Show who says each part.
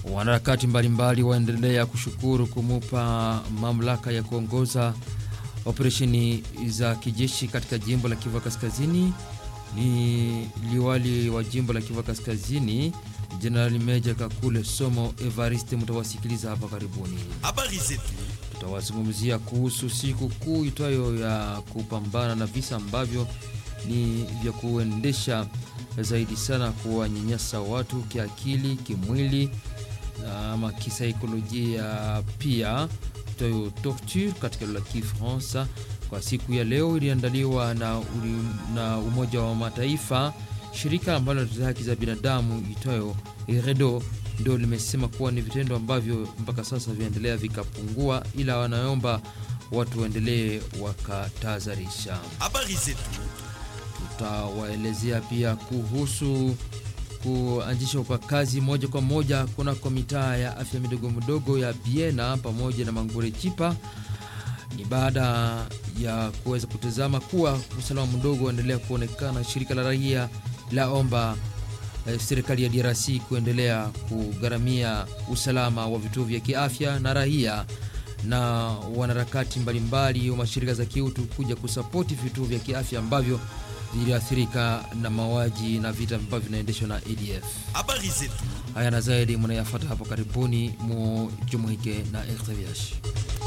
Speaker 1: Wanaharakati mbalimbali waendelea kushukuru kumupa mamlaka ya kuongoza operesheni za kijeshi katika jimbo la Kivu Kaskazini. Ni liwali wa jimbo la Kivu Kaskazini Jenerali Meja Kakule Somo Evariste, mtawasikiliza hapa karibuni.
Speaker 2: Habari zetu
Speaker 1: Tutawazungumzia kuhusu siku kuu itwayo ya kupambana na visa ambavyo ni vya kuendesha zaidi sana kuwanyanyasa watu kiakili, kimwili ama kisaikolojia pia itwayo torture katika lugha ya Kifaransa. Kwa siku ya leo iliandaliwa na, na Umoja wa Mataifa, shirika ambalo linatetea haki za binadamu itwayo Redo ndio limesema kuwa ni vitendo ambavyo mpaka sasa vinaendelea vikapungua, ila wanaomba watu waendelee wakatahadharisha.
Speaker 2: habari zetu
Speaker 1: Tutawaelezea pia kuhusu kuanzishwa kwa kazi moja kwa moja kunako mitaa ya afya midogo midogo ya Biena pamoja na Mangure Chipa. Ni baada ya kuweza kutazama kuwa usalama mdogo uendelea kuonekana. Shirika la raia laomba eh, serikali ya DRC kuendelea kugharamia usalama wa vituo vya kiafya na raia na wanaharakati mbalimbali wa mashirika za kiutu kuja kusapoti vituo vya kiafya ambavyo viliathirika na mauaji na vita ambavyo vinaendeshwa na ADF.
Speaker 2: habari zetu
Speaker 1: Haya na zaidi mnayafuata hapo karibuni, mujumuike na RTVH.